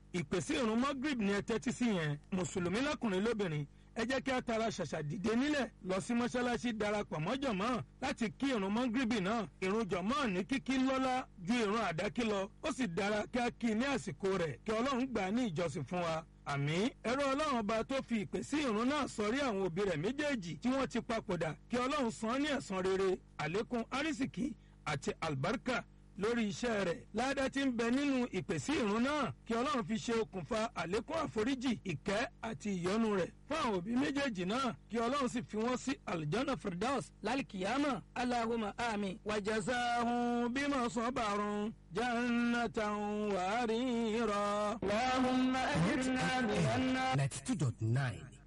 ìpèsè ìrun magrib ni ẹ tẹ́tí sí yẹn mùsùlùmí lọ́kùnrin lóbìnrin ẹ jẹ́ kí a tara ṣàṣà dìde nílẹ̀ lọ sí mọ́ṣáláṣí darapọ̀ mọ́ jọ̀mọ́ láti kí ìrun mọ́gìrìbì náà ìrun jọ̀mọ́ ní kíkí lọ́lá ju ìrun àdákí lọ ó sì dára kí a kí ní àsìkò rẹ̀ kí ọlọ́run gbà ní ìjọsìn fún wa àmì ẹ̀rọ ọlọ́run ọba tó fi ìpè sí ìrun náà sọrí àwọn òbí rẹ̀ méjèèjì tí wọ́n ti papòdà kí ọlọ́run san ní ẹ̀san rere àlékún arísìkí àti àlùbáríkà lórí iṣẹ́ rẹ̀ ládá tí ń bẹ nínú ìpèsè ìrun náà kí ọlọ́run fi ṣe okùnfà àlékún àforíjì ìkẹ́ àti ìyọ́nú rẹ̀ fún àwọn òbí méjèèjì náà kí ọlọ́run sì fi wọ́n sí aljana firdaus lálìkìyàmà aláhùnmá àmì wàjàsáhùn bímọ sọ́bàrún jannatan wàárìírọ̀. ninety two dot nine